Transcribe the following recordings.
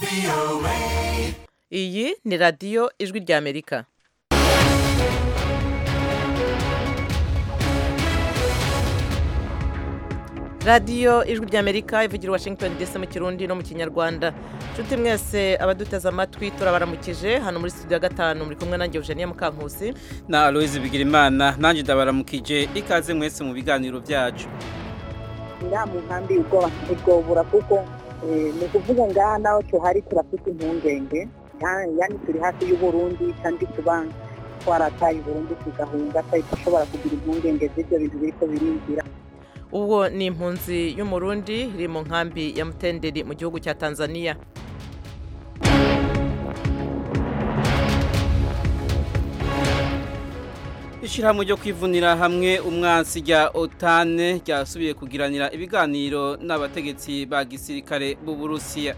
iyi ni radiyo ijwi ry'amerika radiyo ijwi ry'amerika ivugira washington dc mu kirundi no mu kinyarwanda nshuti mwese abaduteze amatwi turabaramukije hano muri studio ya gatanu muri kumwe nanjye eugenia mukankusi na aloise bigirimana nanjye ndabaramukije ikaze mwese mu biganiro byacu iriya mu nkambi ubwoba ntibwobura kuko ni ukuvuga ngaha naho tuhari turafite impungenge yani turi hafi y'uburundi kandi tuba twarataye uburundi tugahunga twari dushobora kugira impungenge z'ibyo bintu biriko birinjira ubwo ni impunzi y'umurundi iri mu nkambi ya mutenderi mu gihugu cya tanzania ishyirahamwe ryo kwivunira hamwe umwansi rya otane ryasubiye kugiranira ibiganiro n'abategetsi ba gisirikare b'uburusiya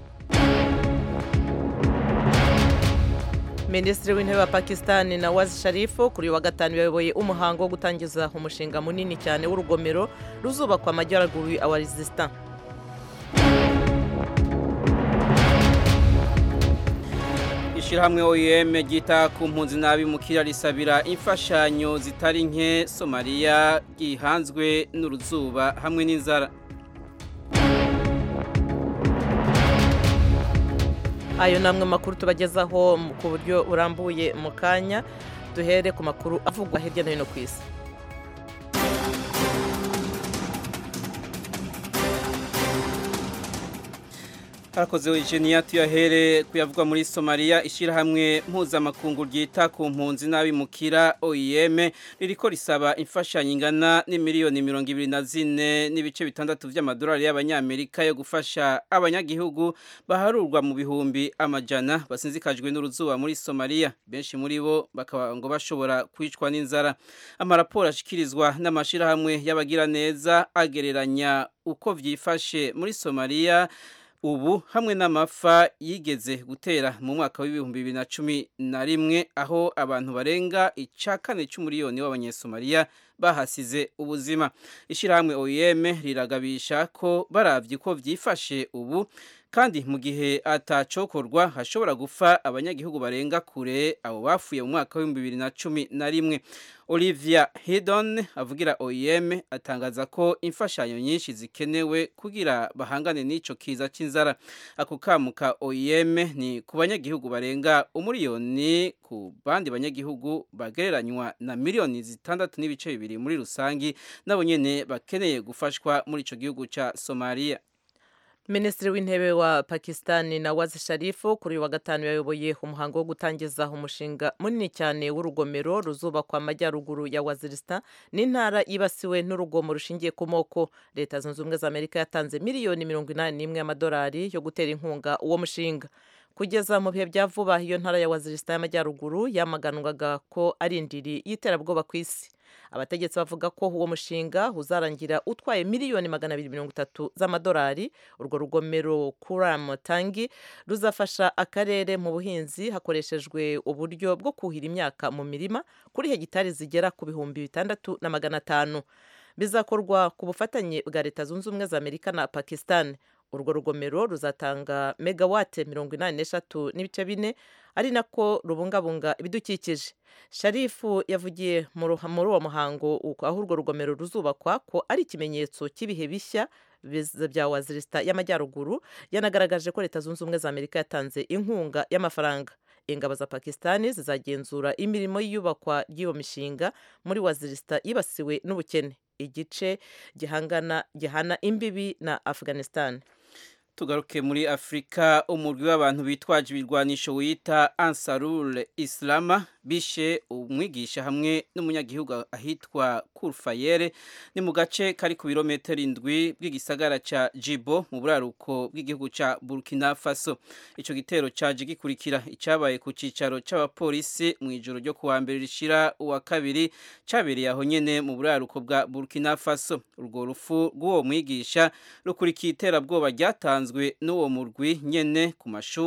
minisitiri w'intebe wa pakisitani na wazi sharifu kuri uyu wa gatanu yayoboye umuhango wo gutangiza umushinga munini cyane w'urugomero ruzubakwa amajyaruguru ya warizisita ishyirahamwe oem ryita ku mpunzi n'abimukira risabira imfashanyo zitari nke somaliya gihanzwe n'uruzuba hamwe n'inzara ayo ni amwe makuru tubagezaho ku buryo burambuye mu kanya duhere ku makuru avugwa hirya no hino ku isi harakoze Eugenia tuyahere kuyavugwa muri Somalia ishyirahamwe mpuzamakungu ryita ku mpunzi n'abimukira OIM ririko risaba imfashanyo ingana n'imiliyoni mirongo ibiri na zine n'ibice bitandatu by'amadolari y'abanyamerika yo gufasha abanyagihugu baharurwa mu bihumbi amajana basinzikajwe n'uruzuba muri Somalia benshi muri bo bakaba ngo bashobora kwicwa n'inzara amaraporo ashikirizwa n'amashirahamwe y'abagira neza agereranya uko vyifashe muri Somalia ubu hamwe n'amafa yigeze gutera mu mwaka w'ibihumbi bibiri na cumi na rimwe aho abantu barenga icya kane cy'umuriyoni w'abanyesomaliya bahasize ubuzima ishyirahamwe OIM riragabisha ko barabye uko byifashe ubu kandi mu gihe atacokorwa hashobora gupfa abanyagihugu barenga kure abo bafuye mu mwaka w'ibihumbi bibiri na cumi na rimwe olivia hidon avugira oem atangaza ko imfashanyo nyinshi zikenewe kugira bahangane n'ico kiza c'inzara ako kamu ka oem ni ku banyagihugu barenga umuriyoni ku bandi banyagihugu bagereranywa na miliyoni zitandatu n'ibice bibiri muri rusangi nabo nyene bakeneye gufashwa muri ico gihugu ca somaliya minisitiri w'intebe wa pakisitani na wazi sharifu kuri uyu wa gatanu yayoboye umuhango wo gutangiza umushinga munini cyane w'urugomero ruzubakwa amajyaruguru ya wazirisita n'intara yibasiwe n'urugomo rushingiye ku moko leta zunze ubumwe za amerika yatanze miliyoni mirongo inani n'imwe y'amadolari yo gutera inkunga uwo mushinga kugeza mu bihe bya vuba iyo ntara ya wazirisita y'amajyaruguru yamaganwaga ko ari indiri y'iterabwoba ku isi abategetsi bavuga ko uwo mushinga uzarangira utwaye miliyoni magana abiri mirongo itatu z'amadolari urwo rugomero kuram tangi ruzafasha akarere mu buhinzi hakoreshejwe uburyo bwo kuhira imyaka mu mirima kuri hegitari zigera ku bihumbi bitandatu na magana atanu bizakorwa ku bufatanye bwa leta zunze ubumwe za amerika na pakistan urwo rugomero ruzatanga megawate mirongo inani n'eshatu n'ibice bine ari nako rubungabunga ibidukikije sharifu yavugiye muri uwo muhango aho urwo rugomero ruzubakwa ko ari ikimenyetso cy'ibihe bishya bya wazirisita y'amajyaruguru yanagaragaje ko leta zunze ubumwe za amerika yatanze inkunga y'amafaranga ingabo za pakisitani zizagenzura imirimo y'iyubakwa ry'iyo mishinga muri wazirisita yibasiwe n'ubukene igice gihangana gihana imbibi na afghanistan tugaruke muri afurika umurwi w'abantu bitwaje ibirwanisho wita ansarul islama bishe umwigisha hamwe n'umunyagihugu ahitwa kurfayere ni mu gace kari ku birometero indwi bw'igisagara ca jibo mu buraruko bw'igihugu ca burkina faso ico gitero caje gikurikira icabaye ku cicaro c'abapolisi mu ijoro ryo kuwa mbere rishira uwa kabiri cabereye aho nyene mu buraruko bwa burkina faso urwo rufu rw'uwo mwigisha rukurikiye iterabwoba ryatanzwe n'uwo murwi nyene ku mashuri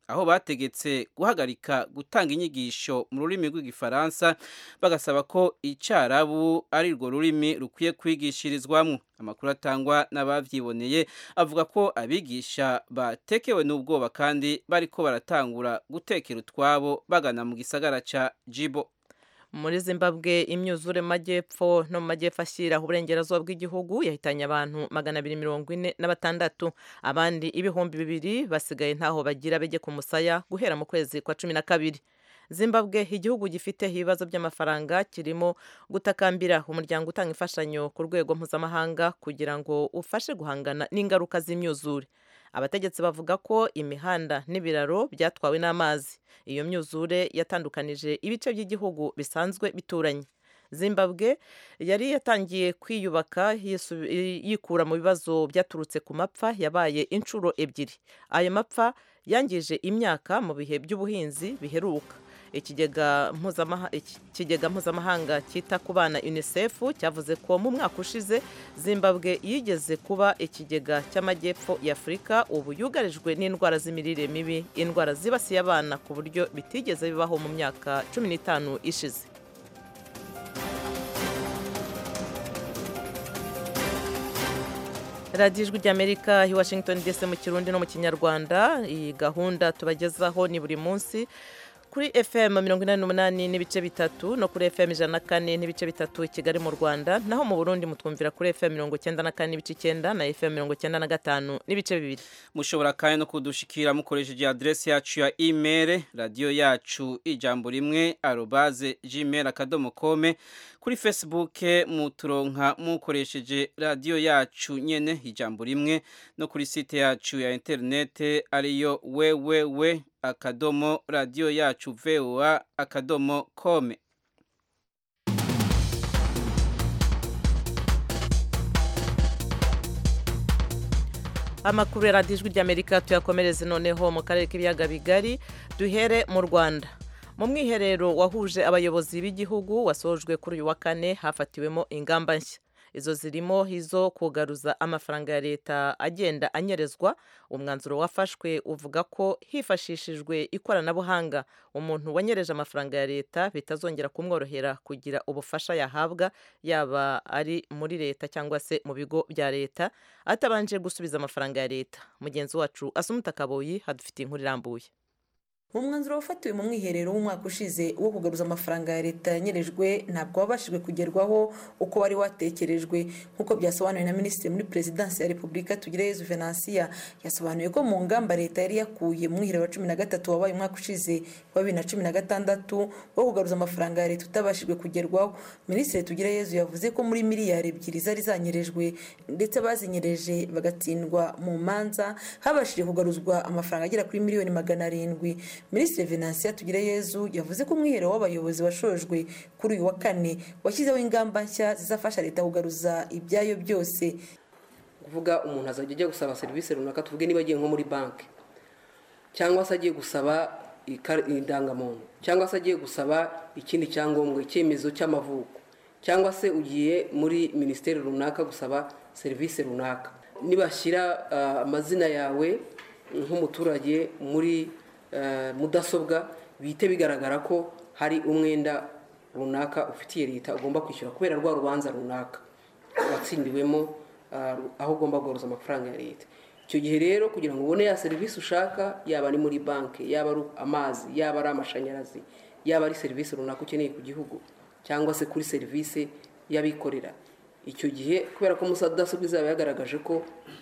aho bategetse guhagarika gutanga inyigisho mu rurimi rw'igifaransa bagasaba ko icyarabu ari rwo rurimi rukwiye kwigishirizwamo amakuru atangwa n'abavyiboneye avuga ko abigisha batekewe n'ubwoba kandi bariko baratangura gutekera utwabo bagana mu gisagara ca jibo muri zimbabwe imyuzure mu majyepfo no mu majyepfo ashyira uburengerazuba bw'igihugu yahitanye abantu magana abiri mirongo ine na batandatu abandi ibihumbi bibiri basigaye ntaho bagira bege ku musaya guhera mu kwezi kwa cumi na kabiri zimbabwe igihugu gifite ibibazo by'amafaranga kirimo gutakambira umuryango utanga imfashanyo ku rwego mpuzamahanga kugira ngo ufashe guhangana n'ingaruka z'imyuzure abategetsi bavuga ko imihanda n'ibiraro byatwawe n'amazi iyo myuzure yatandukanije ibice by'igihugu bisanzwe bituranye zimbabwe yari yatangiye kwiyubaka yikura mu bibazo byaturutse ku mapfa yabaye inshuro ebyiri ayo mapfa yangije imyaka mu bihe by'ubuhinzi biheruka ikigega mpuzamahanga cyita ku bana unicef cyavuze ko mu mwaka ushize zimbabwe yigeze kuba ikigega cy'amajyepfo y'afurika ubu yugarijwe n'indwara z'imirire mibi indwara zibasiye abana ku buryo bitigeze bibaho mu myaka cumi n'itanu ishize radiyo ijwi ry'amerika i washington dc mu kirundi no mu kinyarwanda iyi gahunda tubagezaho ni buri munsi kuri fm mirongo inani n'umunani n'ibice bitatu no kuri fm ijana na kane n'ibice bitatu i kigali mu rwanda naho mu burundi mutwumvira kuri fm mirongo icyenda na kane n'ibice icyenda na fm mirongo icyenda na gatanu n'ibice bibiri mushobora kandi no kudushikira mukoresheje adresi yacu ya email radiyo yacu ijambo rimwe arobaze gmail akadomo kome kuri facebook muturonka mukoresheje radiyo yacu nyene ijambo rimwe no kuri site yacu ya interinete ariyo wewewe akadomo radiyo yacu voa akadomo kome amakuru ya radiyo ijwi ry'amerika tuyakomereze noneho mu karere k'ibiyaga bigari duhere mu rwanda mu mwiherero wahuje abayobozi b'igihugu wasojwe kuri uyu wa kane hafatiwemo ingamba nshya izo zirimo izo kugaruza amafaranga ya leta agenda anyerezwa umwanzuro wafashwe uvuga ko hifashishijwe ikoranabuhanga umuntu wanyereje amafaranga ya leta bitazongera kumworohera kugira ubufasha yahabwa yaba ari muri leta cyangwa se mu bigo bya leta atabanje gusubiza amafaranga ya leta mugenzi wacu asumuta kaboyi hadufitiye inkuru irambuye mu mwanzuro wafatiwe mu mwiherero w'umwaka ushize wo kugaruza amafaranga ya leta yanyerejwe ntabwo wabashijwe kugerwaho uko wari watekerejwe nk'uko byasobanuwe na minisitiri muri perezidansi ya repubulika tugireyezu venansiya yasobanuye ko mu ngamba leta yari yakuye mu mwiherero wa cumi na gatatu wabaye umwaka ushize wa bibiri na cumi na gatandatu wo kugaruza amafaranga ya leta utabashijwe kugerwaho minisitiri tugireyezu yavuze ko muri miliyari ebyiri zari zanyerejwe ndetse bazinyereje bagatsindwa mu manza habashije kugaruzwa amafaranga agera kuri miliyoni magana arindwi minisitiri venansiya tugireyezu yavuze ko umwiherero w'abayobozi washojwe kuri uyu wa kane washyizeho ingamba nshya zizafasha leta kugaruza ibyayo byose kuvuga umuntu azajya ajya gusaba serivisi runaka tuvuge niba agiye nko muri banki cyangwa se agiye gusaba indangamuntu cyangwa se agiye gusaba ikindi cyangombwa icyemezo cy'amavuko cyangwa se ugiye muri minisiteri runaka gusaba serivisi runaka nibashyira amazina yawe nk'umuturage muri mudasobwa bihite bigaragara ko hari umwenda runaka ufitiye leta ugomba kwishyura kubera rwa rubanza runaka watsindiwemo aho ugomba guhuza amafaranga ya leta icyo gihe rero kugira ngo ubone ya serivisi ushaka yaba ari muri banki yaba ari amazi yaba ari amashanyarazi yaba ari serivisi runaka ukeneye ku gihugu cyangwa se kuri serivisi y'abikorera icyo gihe kubera ko mudasobwa izaba yagaragaje ko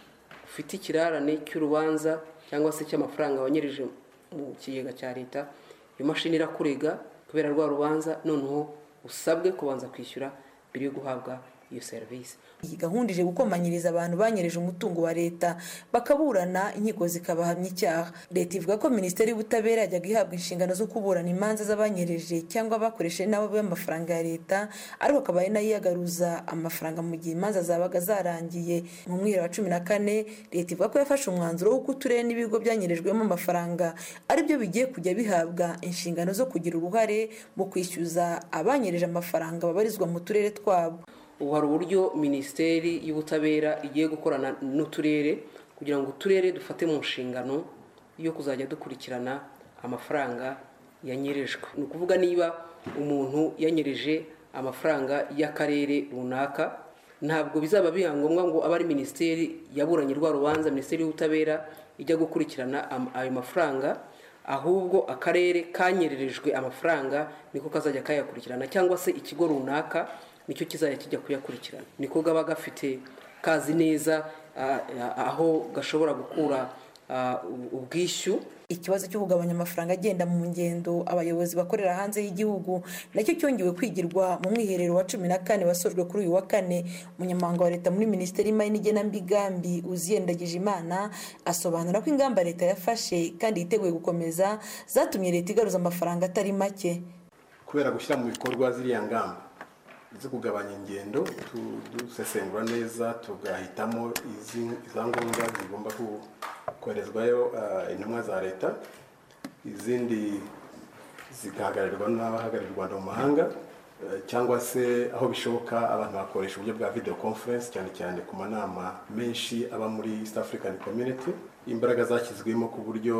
ufite ikirarane cy'urubanza cyangwa se cy'amafaranga wanyereje mu kigega cya leta iyo mashini irakurega kubera rwa rubanza noneho usabwe kubanza kwishyura mbere yo guhabwa iyo serivisi iyi gahunda ije gukomanyiriza abantu banyereje umutungo wa leta bakaburana inkiko zikabahamya icyaha leta ivuga ko minisiteri y'ubutabera yajyaga ihabwa inshingano zo kuburana imanza z'abanyereje cyangwa bakoresheje nabo amafaranga ya leta ariko akaba ari nayo iyagaruza amafaranga mu gihe imanza zabaga zarangiye mu mwihero wa cumi na kane leta ivuga ko yafashe umwanzuro w'uko uturere n'ibigo byanyerejwemo amafaranga aribyo bigiye kujya bihabwa inshingano zo kugira uruhare mu kwishyuza abanyereje amafaranga babarizwa mu turere twabo ubu hari uburyo minisiteri y'ubutabera igiye gukorana n'uturere kugira ngo uturere dufate mu nshingano yo kuzajya dukurikirana amafaranga yanyerejwe ni ukuvuga niba umuntu yanyereje amafaranga y'akarere runaka ntabwo bizaba biba ngombwa ngo abe ari minisiteri yaburanye rwa rubanza minisiteri y'ubutabera ijya gukurikirana ayo mafaranga ahubwo akarere kanyererejwe amafaranga niko kazajya kayakurikirana cyangwa se ikigo runaka nicyo kizajya kijya kuyakurikirana niko gaba gafite kazi neza aho gashobora gukura ubwishyu ikibazo cyo kugabanya amafaranga agenda mu ngendo abayobozi bakorera hanze y'igihugu nacyo cyongewe kwigirwa mu mwiherero wa cumi na kane wasojwe kuri uyu wa kane umunyamabanga wa leta muri minisiteri y'imari n'igenamigambi uziyendagije imana asobanura ko ingamba leta yafashe kandi yiteguye gukomeza zatumye leta igaruza amafaranga atari make kubera gushyira mu bikorwa ziriya ngamba zo kugabanya ingendo dusesengura neza tugahitamo izangombwa zigomba koherezwayo intumwa za leta izindi zigahagararirwa n'abahagarariye u rwanda mu mahanga cyangwa se aho bishoboka abantu bakoresha uburyo bwa video conference cyane cyane ku manama menshi aba muri east african community imbaraga zashyizwemo ku buryo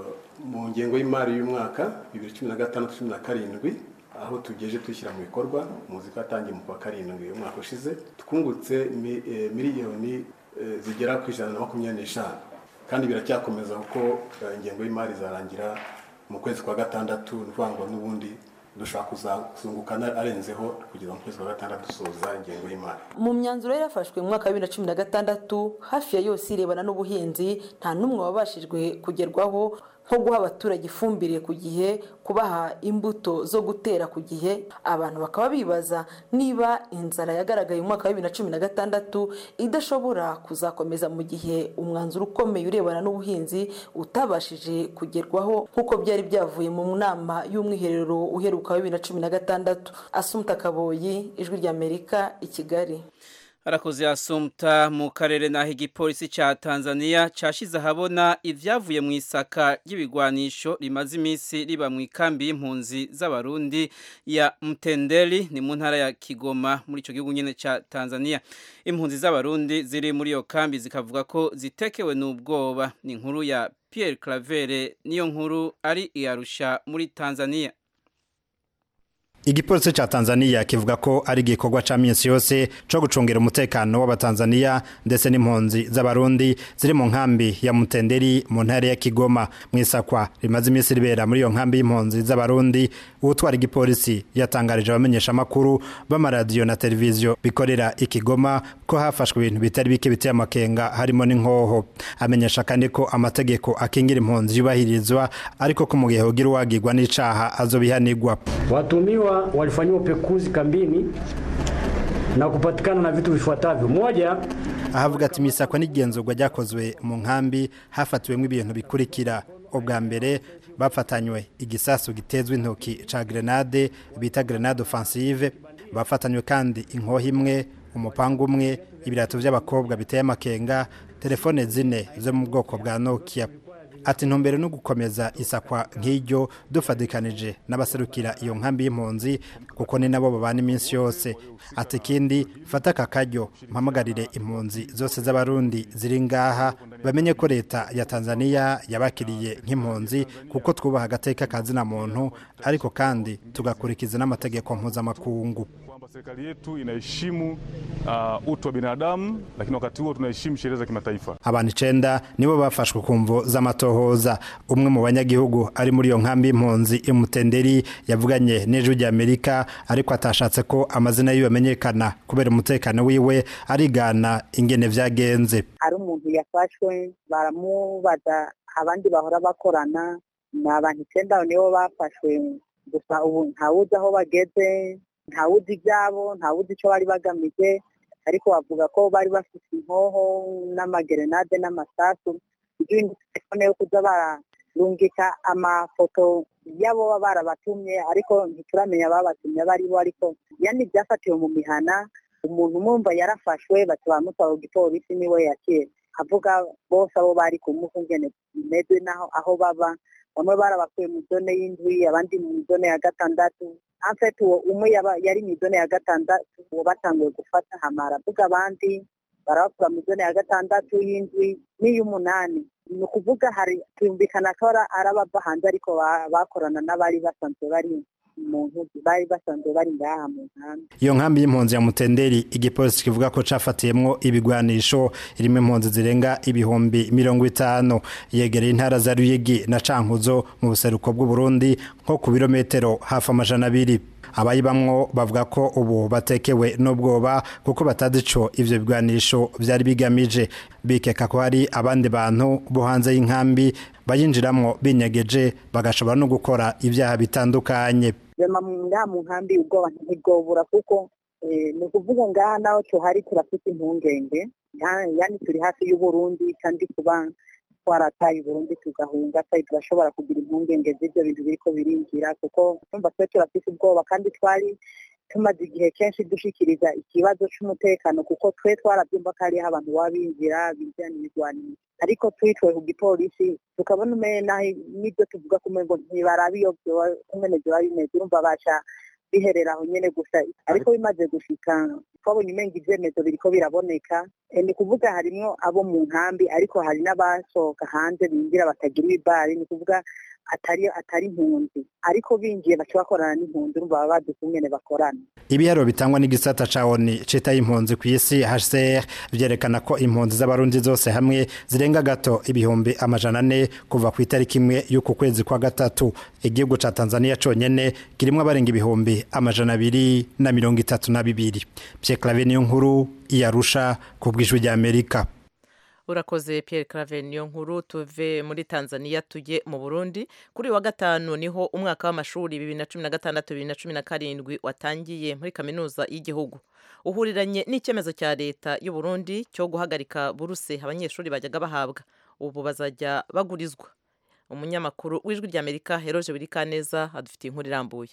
mu ngengo y'imari y'umwaka bibiri cumi na gatandatu cumi na karindwi aho tugeje dushyira mu bikorwa muzi ko yatangiye mu kwa karindwi umwaka ushize twungutse miliyoni zigera ku ijana na makumyabiri n'eshanu kandi biracyakomeza kuko ingengo y'imari izarangira mu kwezi kwa gatandatu ni ukuvuga ngo n'ubundi dushobora kuzunguka arenzeho kugeza mu kwezi kwa gatandatu dusoza ingengo y'imari mu myanzuro yari yafashwe mu mwaka wa bibiri na cumi na gatandatu hafi ya yose irebana n'ubuhinzi nta n'umwe wabashijwe kugerwaho nko guha abaturage ifumbire ku gihe kubaha imbuto zo gutera ku gihe abantu bakaba bibaza niba inzara yagaragaye mu mwaka wa bibiri na cumi na gatandatu idashobora kuzakomeza mu gihe umwanzuro ukomeye urebana n'ubuhinzi utabashije kugerwaho nk'uko byari byavuye mu nama y'umwiherero uheruka wa bibiri na cumi na gatandatu asumuta kaboyi ijwi ry'amerika i kigali harakoze asumta mu karere naho igipolisi cya tanzania cyashyize ahabona ibyavuye mu isaka ry'ibigwanisho rimaze iminsi riba mu ikambi y'impunzi z'abarundi ya mutenderi ni mu ntara ya kigoma muri icyo gihugu nyine cya tanzania impunzi z'abarundi ziri muri iyo kambi zikavuga ko zitekewe n'ubwoba ni inkuru ya Pierre Claver niyo nkuru ari iyarusha muri tanzania igipolisi ca Tanzania kivuga ko ari igikorwa ca minsi yose co gucungira umutekano w'abatanzania ndetse n'impunzi z'abarundi ziri mu nkambi ya Mutenderi mu ntara ya Kigoma mwisakwa rimaze iminsi ribera muri iyo nkambi y'impunzi z'abarundi uwutwara igipolisi yatangarije abamenyesha makuru b'amaradiyo na televiziyo bikorera ikigoma ko hafashwe ibintu bitari bike biteye amakenga harimo n'inkoho amenyesha kandi ko amategeko akingira impunzi yubahirizwa ariko ko mu gihe hogira uwagirwa n'icaha azobihanirwa watumiwa walifanyiwa upekuzi kambini na kupatikana na vitu vifuatavyo. Moja, ahavuga ati imisakwa n'igenzurwa ryakozwe mu nkambi hafatiwemo ibintu bikurikira ubwa mbere bafatanywe igisasu gitezwe intoki ca grenade bita grenade offensive bafatanywe kandi inkoho imwe umupanga umwe ibirato by'abakobwa biteye amakenga telefone zine zo mu bwoko bwa Nokia ati ntumbere no gukomeza isakwa nk'iryo dufadikanije n'abaserukira iyo nkambi y'impunzi kuko ni nabo babana iminsi yose ati ikindi fata aka karyo mpamagarire impunzi zose z'abarundi ziri ngaha bamenye ko leta ya tanzania yabakiriye nk'impunzi kuko twubaha agateka kazina muntu ariko kandi tugakurikiza n'amategeko mpuzamakungu serikali yetu inaheshimu uh, utu wa binadamu lakini wakati huo tunaheshimu sheria za kimataifa. Abantu icenda nibo bafashwe ku mvo z'amatohoza. Umwe mu banyagihugu ari muri iyo nkambi y'impunzi imutenderi yavuganye n'ejo ry'Amerika ariko atashatse ko amazina yiwe amenyekana kubera umutekano wiwe arigana ingene vyagenze. hari umuntu yafashwe baramubaza abandi bahora bakorana ni abantu icyenda nibo bafashwe gusa ubu ntawuzi aho bageze ntawuzi ibyabo ntawuzi icyo bari bagamije ariko bavuga ko bari bafite inkoho n'amagerenade n'amasasu ibindi telefone yo kuza bararungika amafoto y'abo baba barabatumye ariko ntituramenya ababatumye abo ari bo ariko yani byafatiwe mu mihana umuntu umwumva yarafashwe bati bamutwara ku gipolisi niwe yakira avuga bose abo bari kumuha ingene bimeze naho aho baba bamwe barabakuye mu zone y'indwi abandi mu zone ya gatandatu amfete uwo umwe yari mu zone ya gatandatu uwo batanguye gufata hamara avuga abandi barabakura mu zone ya gatandatu y'indwi n'iy'umunani ni ukuvuga hari tuyumvikana ko ari abava hanze ariko bakorana n'abari basanzwe bari mu nkuzi bari basanzwe bari ngaha mu nkambi iyo nkambi y'impunzi ya mutenderi igipolisi kivuga ko cafatiyemwo ibigwanisho irimo impunzi zirenga ibihumbi mirongo itanu yegereye intara za ruyigi na cankuzo mu buseruko bw'uburundi nko ku birometero hafi amajana abiri abayibamwo bavuga ko ubu batekewe n'ubwoba kuko batazi ico ivyo bigwanisho vyari bigamije bikeka ko hari abandi bantu bo hanze y'inkambi bayinjiramwo binyegeje bagashobora no gukora ibyaha bitandukanye rema ngaha mu nkambi ubwoba ntibwobura kuko ni ukuvuga ngaha naho tuhari turafite impungenge yani turi hafi y'uburundi kandi kuba twarataye uburundi tugahunga twari turashobora kugira impungenge z'ibyo bintu biriko birinjira kuko twumva twe turafite ubwoba kandi twari tumaze igihe kenshi dushikiriza ikibazo c'umutekano kuko twe twarabyumva ko hariho abantu baba binjira binjirana ibigwanisho ariko twitwe ku gipolisi tukabona umena n'ibyo tuvuga kumwe ngo ntibaraba iyo kumene vyoba bimeze urumva baca biherera aho nyene gusa ariko bimaze gushika twabonye umenga ivyemezo biriko biraboneka ni kuvuga harimwo abo mu nkambi ariko hari n'abasohoka hanze binjira batagira ibibari ni kuvuga atari atari impunzi ariko binjiye baca bakorana n'impunzi urumva baba bazi ukungene bakorana ibiharuro bitangwa n'igisata ca oni cita impunzi ku isi HCR vyerekana ko impunzi z'abarundi zose hamwe zirenga gato ibihumbi amajana ane kuva ku itariki imwe y'uku kwezi kwa gatatu igihugu ca Tanzania conyene kirimwo abarenga ibihumbi amajana abiri na mirongo itatu na bibiri Pierre Claver niyo nkuru iyarusha ku bw'ijwi rya Amerika urakoze Pierre Claver niyo nkuru tuve muri Tanzania tujye mu Burundi kuri wa gatanu niho umwaka w'amashuri bibiri na cumi na gatandatu bibiri na cumi na karindwi watangiye muri kaminuza y'igihugu uhuriranye n'icyemezo cya leta y'u Burundi cyo guhagarika buruse abanyeshuri bajyaga bahabwa ubu bazajya bagurizwa umunyamakuru w'ijwi ry'Amerika Heroje Birikaneza adufitiye inkuru irambuye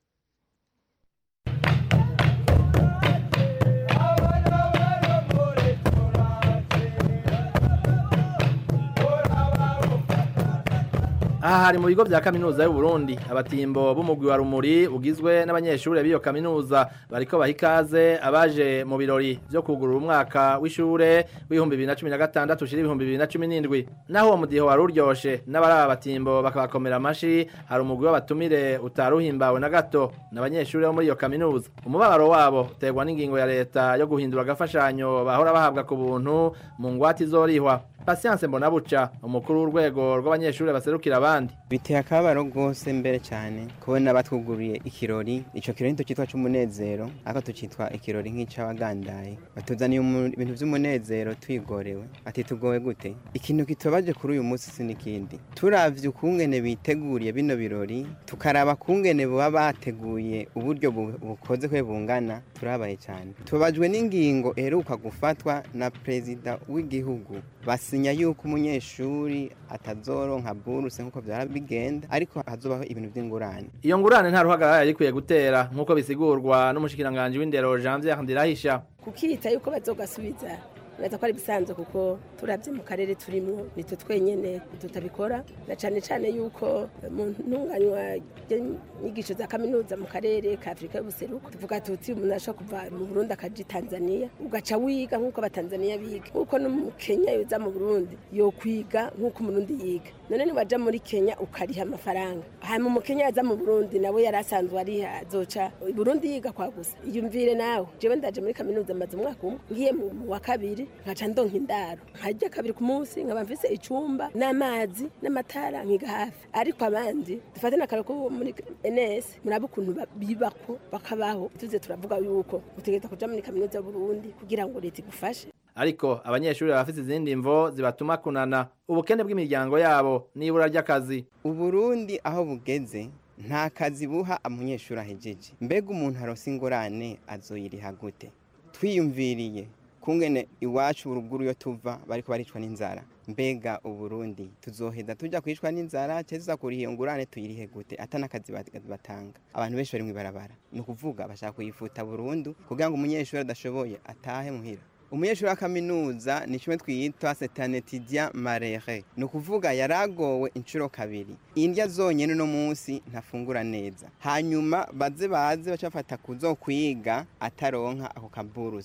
aha hari mu bigo bya kaminuza y'u Burundi abatimbo b'umugwi wa rumuri ugizwe n'abanyeshuri b'iyo kaminuza bariko baha ikaze abaje mu birori byo kugurura umwaka w'ishure w'ibihumbi bibiri na cumi na gatandatu ushira ibihumbi bibiri na cumi n'indwi naho uwo mudiho wari uryoshe n'abari aba batimbo bakabakomera amashi hari umugwi w'abatumire utaruhimbawe na gato n'abanyeshuri bo muri iyo kaminuza umubabaro wabo uterwa n'ingingo ya leta yo guhindura agafashanyo bahora bahabwa ku buntu mu ngwate izorihwa Patience Mbonabuca umukuru w'urwego rw'abanyeshuri baserukira abandi biteye akabaro rwose mbere cyane kubona batwuguriye ikirori ico kirori nito cyitwa c'umunezero ariko tukitwa ikirori nk'ic'abagandaye batuzaniye ibintu vy'umunezero twigorewe ati tugowe gute ikintu kitubabaje kuri uyu munsi si n'ikindi turavye ukungene biteguriye bino birori tukaraba kungene baba bateguye uburyo bukoze kwe bungana turabaye cyane tubabajwe n'ingingo eheruka gufatwa na perezida w'igihugu basinya yuko umunyeshuri atazoronka buruse nk'uko byara bigenda ariko hazobaho ibintu by'ingurane iyo ngurane nta ruhagarara yari ikwiye gutera nk'uko bisigurwa n'umushikiranganji w'indero Janvier Ndirahisha kukita yuko bazogasubiza neza ko ari bisanzwe kuko turabye mu karere turimo nitwe twenyene tutabikora na cyane cyane yuko mu ntunganywa inyigisho za kaminuza mu karere ka afurika y'ubuseruko tuvuga tuti umuntu ashobora kuva mu burundi akaja i tanzania ugaca wiga nk'uko abatanzaniya biga nk'uko no mu kenya yoza mu burundi yokwiga nk'uko umurundi yiga none niwaja muri kenya ukariha amafaranga hanyuma umukenya yaza mu burundi nawe yari asanzwe ariha azoca burundi yiga kwa gusa iyumvire nawe jewe ndaje muri kaminuza maze umwaka umwe ngiye mu wa kabiri nkaca ndonka indaro nkajya kabiri ku munsi nkaba mfise icumba n'amazi n'amatara nkiga hafi ariko abandi dufate n'akaro ko muri ns murabe ukuntu bibako bakabaho tuze turavuga yuko utegereza kuja muri kaminuza y'uburundi kugira ngo leta igufashe ariko abanyeshuri bafite izindi mvo zibatuma kunana ubukene bw'imiryango yabo n'ibura ry'akazi uburundi aho bugeze nta kazi buha umunyeshuri ahejeje mbega umuntu arose ingorane azoyiriha gute twiyumviriye kungene iwacu uruguru yo tuva bariko baricwa n'inzara mbega uburundi tuzoheza tuja kwicwa n'inzara cyeza kuriha iyo ngurane tuyirihe gute ata n'akazi batanga abantu benshi bari mw'ibarabara ni ukuvuga bashaka kuyifuta burundu kugira ngo umunyeshuri adashoboye atahe muhira umunyeshuri wa kaminuza ni kimwe twiyita setanetidia marere ni ukuvuga yaragowe inshuro kabiri indya zonyine uno munsi ntafungura neza hanyuma baze baze baca bafata kuzo kwiga ataronka ako kaburuzi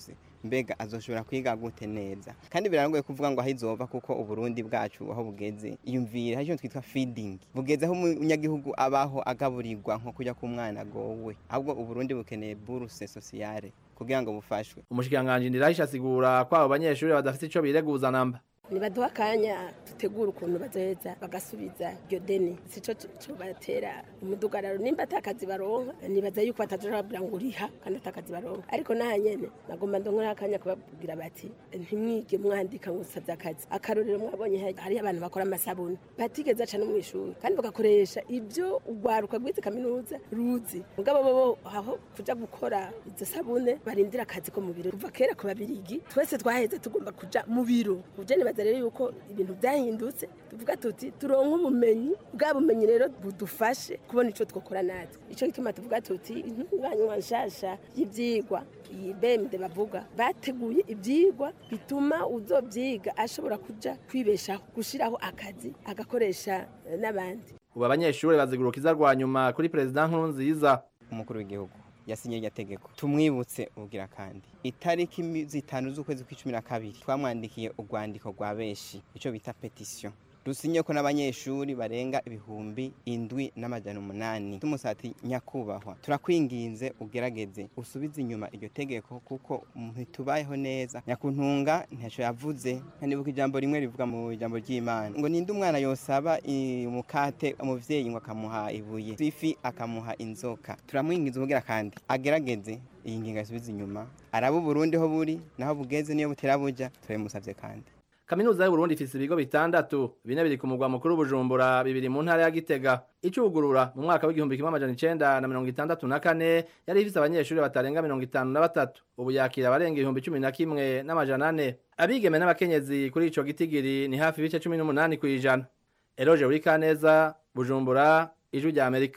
mbega azoshobora kwiga gute neza kandi birarangoye kuvuga ngo aho izova kuko uburundi bwacu aho bugeze iyumvire hari ikintu twitwa feeding bugeze aho umunyagihugu abaho agaburirwa nko kujya ku mwana agowe ahubwo uburundi bukeneye buruse sociale kugira ngo bufashwe umushikiranganji ndirahisha asigura ko abo banyeshuri badafite ico bireguza namba nibaduha akanya dutegura ukuntu bazoheza bagasubiza iryo deni sico cobatera umudugararo nimba atakazi baronka nibaza yuko batazoja babwira ngo uriha kandi atakazi baronka ariko naha nyene nagomba ndonke akanya kubabwira bati ntimwige mwandika ngo usavye akazi akarorero mwabonye hariyo abantu bakora amasabuni batigeze aca no mw'ishuri kandi bagakoresha ivyo urwaruka rwize kaminuza ruzi mugabo bobo aho kuja gukora izo sabune barindira akazi ko mu biro kuva kera ku babirigi twese twaheze tugomba kuja mu biro uje nibaza rero yuko ibintu byahindutse tuvuga tuti turonke ubumenyi bwa bumenyi rero budufashe kubona ico twokora natwe ico gituma tuvuga tuti intunganywa nshasha y'ivyigwa iyi bemde bavuga bateguye ivyigwa bituma uzovyiga ashobora kuja kwibeshaho gushiraho akazi agakoresha eh, n'abandi ubu abanyeshuri bazigurukiza rwa nyuma kuri perezida nkurunziza umukuru w'igihugu yasinye iryo tegeko tumwibutse ubugira kandi itariki mi- zitanu z'ukwezi kw'icumi na kabiri twamwandikiye urwandiko rwa benshi icyo bita petisiyo rusinye ko n'abanyeshuri barenga ibihumbi indwi n'amajana umunani tumusati nyakubahwa turakwinginze ugerageze usubize inyuma iryo tegeko kuko ntitubayeho neza nyakuntunga ntaco yavuze nkanibuka ijambo rimwe rivuga mu ijambo ry'imana ngo ninde umwana yosaba i- umukate umuvyeyi ngo akamuha ibuye ifi akamuha inzoka turamwinginze ubugira kandi agerageze iyi ngingo asubize inyuma araba uburundi ho buri naho bugeze niyo butera buja turabimusavye kandi kaminuza y'uburundi ifise ibigo bitandatu bine biri ku mugwa mukuru bujumbura bibiri mu ntara ya gitega icugurura mu mwaka w'igihumbi kimwe amajana icenda na mirongo itandatu na kane yari ifise abanyeshuri batarenga mirongo itanu na batatu ubu yakira abarenga ibihumbi cumi na kimwe n'amajana ane abigeme n'abakenyezi kuri ico gitigiri ni hafi ibice cumi n'umunani kw'ijana eroje urikaneza bujumbura ijwi rya amerika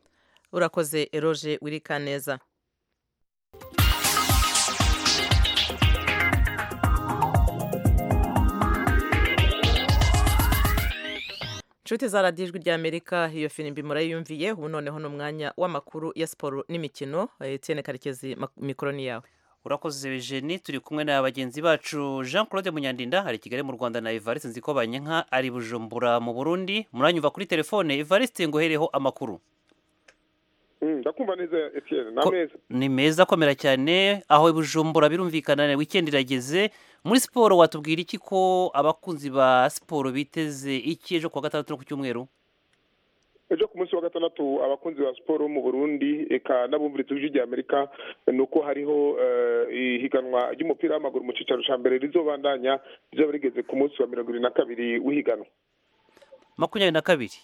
urakoze eroje wirikaneza inshuti za radiyo ijwi ry'amerika iyo firimbi murayiyumviye ubu noneho ni umwanya w'amakuru ya siporo n'imikino etienne karekezi mak- mikoro ni yawe urakoze Eugenie turi kumwe na bagenzi bacu Jean Claude Munyandinda hari i Kigali mu Rwanda na Evariste Nzikobanyenka ari Bujumbura mu Burundi muranyumva kuri telefone Evariste ngohereho amakuru ndakumva neza Etienne ni ameza ni meza akomera cyane aho i Bujumbura birumvikana weekend irageze muri siporo watubwira iki ko abakunzi ba siporo biteze iki ejo kuwa gatandatu no ku cyumweru ejo ku munsi wa gatandatu abakunzi ba siporo mu burundi eka n'abumviriza ijwi rya amerika ni uko hariho eh, ihiganwa ry'umupira w'amaguru mu cyicaro cya mbere rizobandanya rizaba rigeze ku munsi wa mirongo irindwi na kabiri w'ihiganwa makumyabiri na kabiri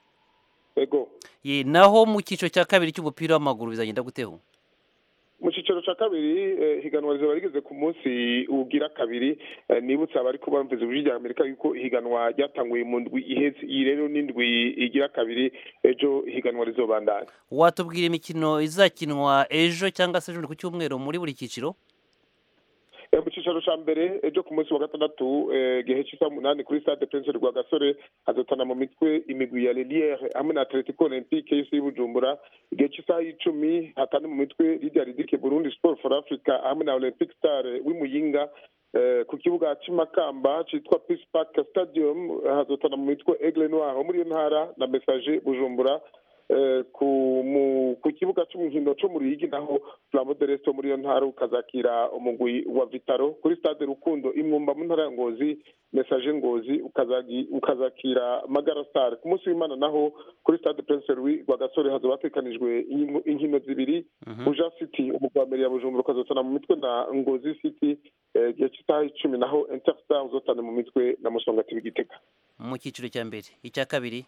ego ye naho mu cyiciro cya kabiri cy'umupira w'amaguru bizagenda guteho mu cyiciro cya kabiri eh, higanwa rizaba rigeze ku munsi ugira kabiri eh, nibutsa abari kuba bumviriza ijwi rya amerika yuko ihiganwa ryatanguye mu ndwi iheze iyi rero n'indwi igira kabiri ejo ihiganwa rizobandanya watubwira imikino izakinwa ejo cyangwa se ejo ku cyumweru muri buri cyiciro Eh, mu cyicaro cya mbere ejo ku munsi wa gatandatu eh, gihe cy'isaha umunani kuri stade prince rwagasore hazotana mu mitwe imigwi ya leliere hamwe na atletico olympique y'isi y'ubujumbura igihe cy'isaha y'icumi hatane mu mitwe lidia ridike burundi sport for africa hamwe na olympic star w'imuyinga eh, ku kibuga cy'imakamba cyitwa peace park stadium eh, hazotana mu mitwe aigle noir wo muri iyo ntara na message bujumbura eh, ku mu- ku kibuga cy'umuhindo cyo mu ruyigi naho flambo de resto muri iyo ntara ukazakira umugwi wa vitaro kuri stade rukundo imwumba mu ntara ya ngozi message ngozi ukazagi- ukazakira magara star ku munsi w'imana naho kuri stade prince louis rwagasore hazoba hatekanijwe inkino- inkino zibiri buja city umugwi wa mbere ya bujumbura ukazotana mu mitwe na ngozi city eh, igihe cy'isaha icumi naho interstar uzotana mu mitwe na musongati w'igitega mu cyiciro cya mbere icya kabiri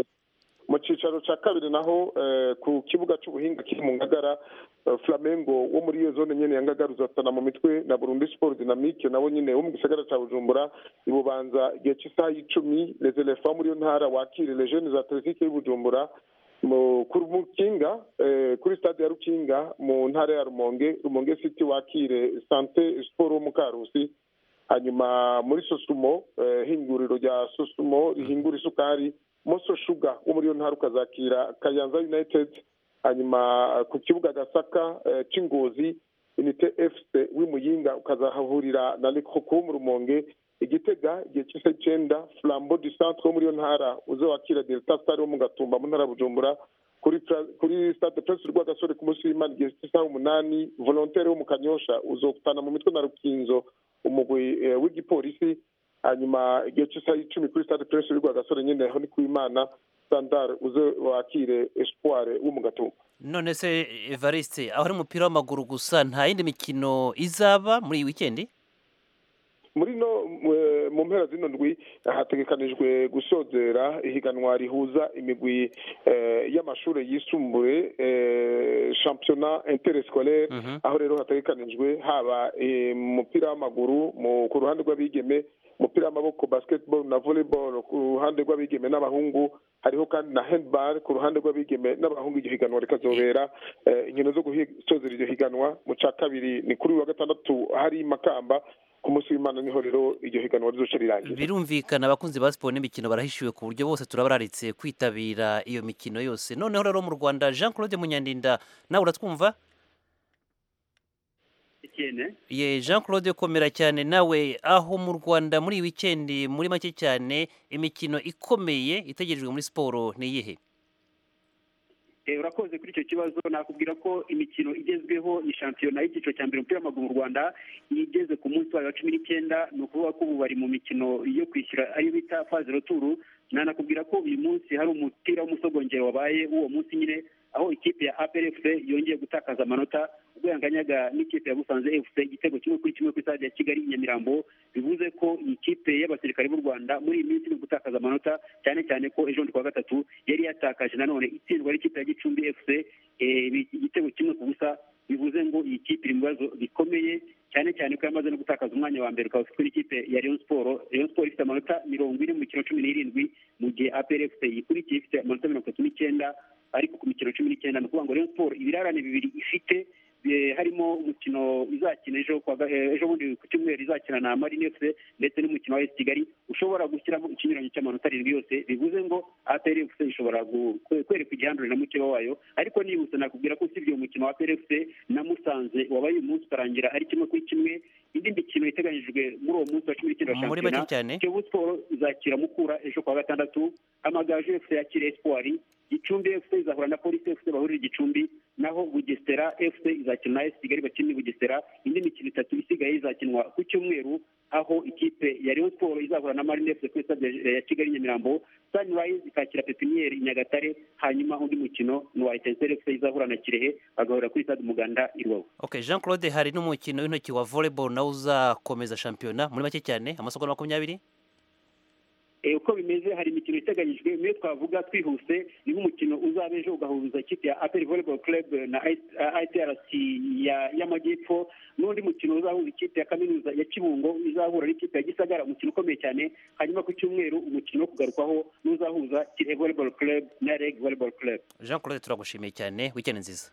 mu cyicaro cya kabiri naho eh, ku kibuga cy'ubuhinga kiri mu ngagara eh, flamengo wo muri iyo zone nyene ya ngagara uzatana mu mitwe na burundi sport dynamique nabo nyine wo mu gisagara cya bujumbura ibubanza igihe cy'isaha y'icumi les elephants wo muri iyo ntara wakire les jeunes atletique y'ubujumbura mu ku rukinga eh, kuri stade ya rukinga mu ntara ya rumonge rumonge city wakire sante sport wo mu karusi hanyuma muri sosumo eh, hinguriro rya sosumo rihingura isukari moso shuga wo muri iyo ntara ukazakira kayanza united hanyuma ku kibuga gasaka eh, c'ingozi unite fc w'imuyinga ukazahahurira na lekoko mu rumonge igitega igihe cy'isa icyenda flambo du centre wo muri iyo ntara uze wakira delta star wo mu gatumba mu ntara ya bujumbura kuri Pra- kuri stade prince rwagasore ku munsi w'imana igihe cy'isaha umunani volontaire wo mu kanyosha uzokutana mu mitwe na rukinzo umugwi eh, w'igipolisi hanyuma igihe cy'isaha icumi kuri stade prince rwagasore nyine aho ni ku imana standard uze wakire espoir wo mu gatumba none se evariste aho ari umupira w'amaguru gusa nta yindi mikino izaba muri iyi wikendi muri no mu- mu mpera zino ndwi hategekanijwe gusozera ihiganwa rihuza imigwi eh, y'amashuri yisumbuye eh, championnat interscolaire aho rero hategekanijwe haba eh, mu mupira w'amaguru mu- ku ruhande rw'abigeme umupira w'amaboko basketball na volleyball ku ruhande rw'abigeme n'abahungu hariho kandi na handball ku ruhande rw'abigeme n'abahungu iryo higanwa rikazobera eh, inkino zo gusozera iryo higanwa mu ca kabiri ni kuri uyu wa gatandatu hari makamba ku munsi w'imana niho rero iryo higanwa rizoca rirangira birumvikana abakunzi ba siporo n'imikino barahishiwe ku buryo bose turabararitse kwitabira iyo mikino yose noneho rero mu rwanda jean claude munyandinda nawe uratwumva ye jean claude komera cyane nawe aho mu rwanda muri iyi wikendi muri make cyane imikino ikomeye itegerejwe muri siporo ni iyihe Eh, urakoze kuri icyo kibazo nakubwira ko imikino igezweho ni shampiyona y'icyiciro cya mbere umupira w'amaguru mu rwanda igeze ku munsi wayo wa cumi n'icyenda ni ukuvuga ko ubu bari mu mikino yo kwishyura ariyo bita faze roturu nanakubwira ko uyu munsi hari umupira w'umusogongero wabaye w'uwo munsi nyine aho ikipe ya apr fc yongeye gutakaza amanota ubwo yanganyaga n'ikipe ya busanze fc igitego kimwe kuri kimwe ku stade ya kigali i nyamirambo bivuze ko iyi kipe y'abasirikare b'u rwanda muri iyi minsi iri gutakaza amanota cyane cyane ko ejo bundi kuwa gatatu yari yatakaje nanone itsindwa n'ikipe ya gicumbi fc eh, bi- igitego kimwe ku busa bivuze ngo iyi kipe iri mu bibazo bikomeye cyane cyane ko yamaze no gutakaza umwanya wa mbere ukaba ufitwe n'ikipe ya Rayon Sport Rayon Sport ifite amanota mirongo ine mu mikino cumi n'irindwi mu gihe APR FC yikurikiye ifite amanota mirongo itatu n'icyenda ariko ku mikino cumi n'icyenda ni ukuvuga ngo Rayon Sport ibirarane bibiri ifite eh, harimo umukino izakina ejo kwa ga- eh, ejo bundi ku cyumweru izakina na Marine FC ndetse n'umukino wa AS Kigali ushobora gushyiramo ikinyuranyo cy'amanota arindwi yose bivuze ngo APR FC ishobora gu- kwe- kwereka igihandure na mukeba wayo ariko nibutse nakubwira ko usibye uwo mukino wa APR FC na Musanze wabaye uyu munsi ukarangira ari kimwe kuri kimwe indi mikino iteganyijwe muri uwo munsi wa cumi n'icyenda wa Muri make shampiyona cyane. Kiyovu Sport izakira Mukura ejo kuwa gatandatu Amagaju FC yakira Espoir Gicumbi FC izahura na Police FC bahurira i Gicumbi naho Bugesera FC izakina na AS Kigali bakina i Bugesera indi mikino itatu isigaye izakinwa ku cyumweru aho ikipe ya Rayon Sport izahura na Marine FC kuri stade ya Kigali Nyamirambo Sunrise ikakira Pepiniere i Nyagatare hanyuma undi mukino ni wa Etincelle FC izahura na Kirehe bagahura kuri stade Umuganda i Rubavu okay jean claude hari n'umukino w'intoki wa volleyball nawe uzakomeza shampiyona muri make cyane amasegonda makumyabiri Eh, uko bimeze hari imikino iteganyijwe imwe twavuga twihuse ni nk'umukino uzaba ejo ugahuza ikipe ya apel volleyball club na itrc ya- y'amajyepfo n'undi mukino uzahuza ikipe ya kaminuza ya kibungo izahura n'ikipe ya gisagara umukino ukomeye cyane hanyuma ku cyumweru umukino wo kugarukwaho n'uzahuza kirehe volleyball club na reg volleyball club jean claude turagushimiye cyane wikendi nziza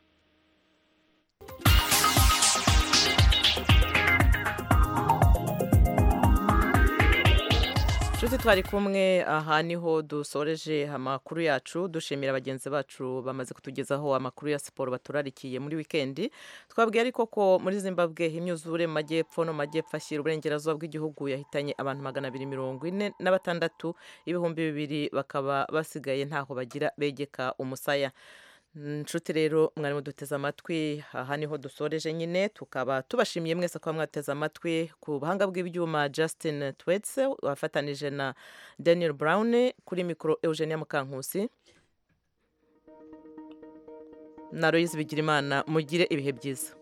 nshuti twari kumwe aha niho dusoreje amakuru yacu dushimira bagenzi bacu bamaze kutugezaho amakuru ya siporo baturarikiye muri wikendi twabwiye ariko ko muri zimbabwe imyuzure mu majyepfo no mu majyepfo ashyira uburengerazuba bw'igihugu yahitanye abantu magana abiri mirongo ine na batandatu ibihumbi bibiri bakaba basigaye ntaho bagira begeka umusaya nshuti rero mwari muduteze amatwi aha niho dusoreje nyine tukaba tubashimiye mwese kuba mwateze amatwi ku buhanga bw'ibyuma Justin Twetse wafatanije na Daniel Brown kuri mikoro Eugenia Mukankusi na Loise Bigirimana mugire ibihe byiza